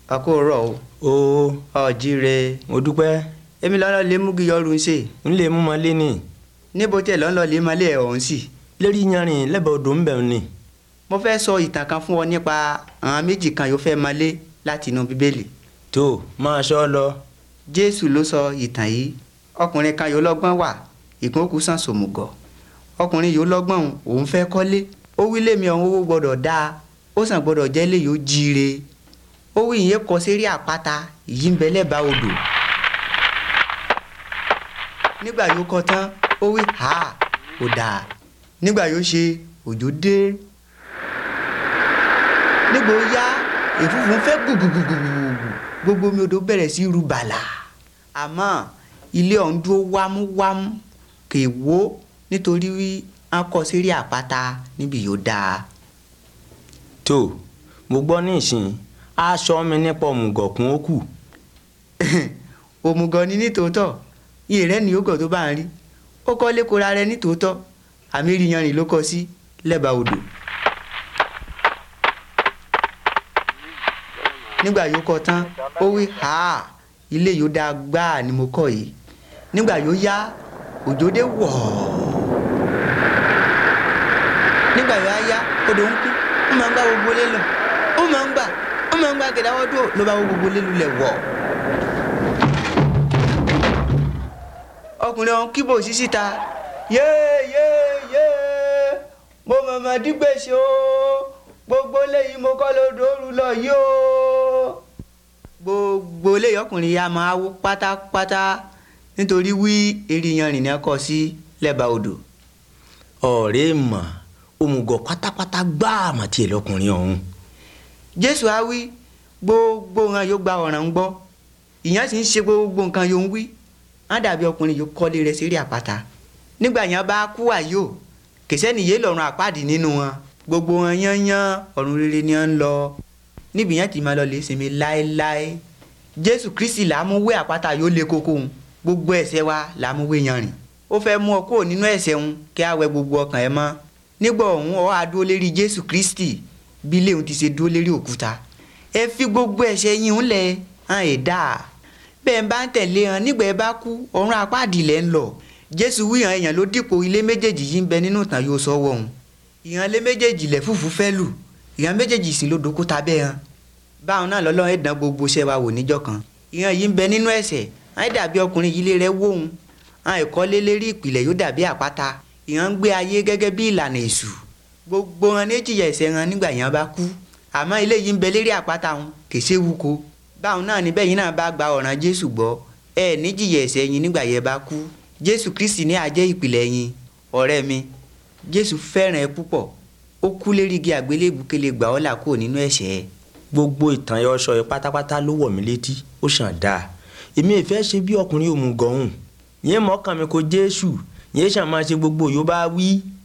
àkórọ̀ o o ọ̀jíire mo dúpẹ́ èmi lọ́nà lè mú kí yọrù ń ṣe n lè mú mọ́lé ni níbo tẹ̀ lọ́nà lè máa lé ọ̀hún sí. lérí yanrìn lẹ́bàá odò ń bẹ̀ ni. mo fẹ́ sọ ìtàn kan fún ọ nípa àwọn méjì kan yóò fẹ́ máa lé láti inú bíbélì. tó máa ṣọ́ lọ. jésù ló sọ ìtàn yìí ọkùnrin kan yóò lọ́gbọ́n wà ìkókù sàn sòmùgọ̀ ọkùnrin yóò lọ́gbọ́n òun fẹ́ kọ́lé ó wí lémi ọ̀hún owó gbọ́dọ̀ dáa ó sàn gbọ́dọ̀ jẹ́ lè yóò jíire ó wí ìyẹn kọ sérí àpáta yìí ń bẹ lẹ́bàá odò nígbà yóò kọ tán ó wí ha ò dáa nígbà yóò ṣe òjò dé nígbà ó yá èfúfú fẹ́ gbùgbùgbùgbùgbù gbogbo omi odò bẹ̀rẹ̀ sí ru bàlà àmọ́ ilé ọ̀hún dúró wámúwámú kè wó nítorí wí á kọ sérí àpáta níbi yóò dáa tó mo gbọ́ ní ìsìn aṣọ mi nípa òmùgọ̀kún ó kù. òmùgọ̀ ni nítòótọ́ iye rẹ̀ ní yógọ̀ tó bá ń rí ó kọ́ lékora rẹ̀ nítòótọ́ àmì ìrìyànrìn ló kọ sí lẹ́bàá odò. nígbà yóò kọ tán ó wí ha ilé yóò dáa gbáà ni mo kọ́ yìí nígbà yóò yá òjò dé wọ̀ nígbà yóò yá odò ń kú ó máa ń gbá gbogbo lé lọ ó máa ń gbà ó máa ń gbà gẹ̀dáwọ́ dúró ló bá wọ gbogbo lé lulẹ̀ wọ̀. ọkùnrin ọ̀hún kíbò sí síta yéé yéé yéé mo mọ̀mọ́ dígbèsè o gbogbo léyìí mo kọ́ lódò òru lọ yìí o. gbogbo léyìí ọkùnrin yà máa wó pátápátá nítorí wí eriyan rìn náà kọ sí lẹ́bàá odò. ọ̀rẹ́ mà òmùgọ̀ pátápátá gbáà mà tiẹ̀ lọkùnrin ọ̀hún. jésù á wí gbogbo nǹkan yóò gba ọ̀ràn ń gbọ́ ìyẹn sì ń ṣe gbogbo nǹkan yóò ń wí á dàbí ọkùnrin yóò kọ́lé rẹ̀ sérí àpáta nígbà yẹn bá kú àyò kìsẹ́nì yé lọ́rùn àpáàdì nínú wọn gbogbo wọn yányán ọ̀run rere ni wọ́n ń lọ níbi yẹn ti máa lọ lè sinmi láéláé jésù kristi làmúwé àpáta yóò lé koko òun gbogbo ẹ̀ṣẹ̀ wa làmúwé yanrìn ó fẹ́ mú ọ kúrò nínú ẹ̀ṣẹ̀ òun kí á wẹ gbogbo ọkàn ẹ mọ́ nígbà ọ̀hún ọ á dúró lérí jésù kristi bí léun ti ṣe dúró lérí òkúta ẹ fi gbogbo ẹ̀ṣẹ̀ yín ń lẹ̀ hàn ẹ̀ dáa bẹ́ẹ̀ bá ń tẹ̀lé hàn nígbà ẹ bá kú ọ̀run àpáàdì lẹ́ ń lọ jésù wíhàn èèyàn ló dípò ilé méjèèjì yìí ń bẹ nínú ìtàn yóò sọ wọ̀ òun ìhàn lé méjèèjì lẹ̀ fùfú fẹ́ lù ìhàn méjèèjì sì ló dókúta bẹ́ẹ̀ hàn báwọn náà lọ́lọ́run ẹ̀dán gbogbo iṣẹ́ wa wò níjọ́ kan ìhàn yìí ń bẹ nínú ẹ̀ṣẹ̀ àì dàbí ọkùnrin yìí lé rẹ wóhun àwọn ìkọ́lé lérí ìpìlẹ̀ yóò dàbí àpáta ìhàn ń gbé ayé gẹ́gẹ́ bí ìlànà èṣù gbogbo wọn ní jìyà ẹ̀ṣẹ̀ wọn nígbà yẹn bá kú àmọ́ ilé yìí ń bẹ lérí àpáta wọn kì í ṣe wúko báwọn náà níbẹ̀ yìí náà bá gba ọ̀ràn jésù gbọ́ ẹ ní jìyà ẹ̀ṣẹ̀ yín nígbà yẹn bá kú jésù kristi ní àjẹ́ ìpìlẹ̀ yín ọ̀rẹ́ mi jésù fẹ́ràn ẹ púpọ̀ ó kú lérí igi àgbélébù kele gbà ọ́ là kúrò nínú ẹ̀ṣẹ̀ ẹ. gbogbo ìtàn ẹ ọṣọ ẹ pátápátá ló wọ̀ mí létí ó ṣàn dáa èmi ìfẹ́ ṣe bí ọkùnrin òmùgọ̀ ọ̀hún yẹn mọ́kàn mi kò jésù yẹn ṣàn máa ṣe gbogbo yóò bá wí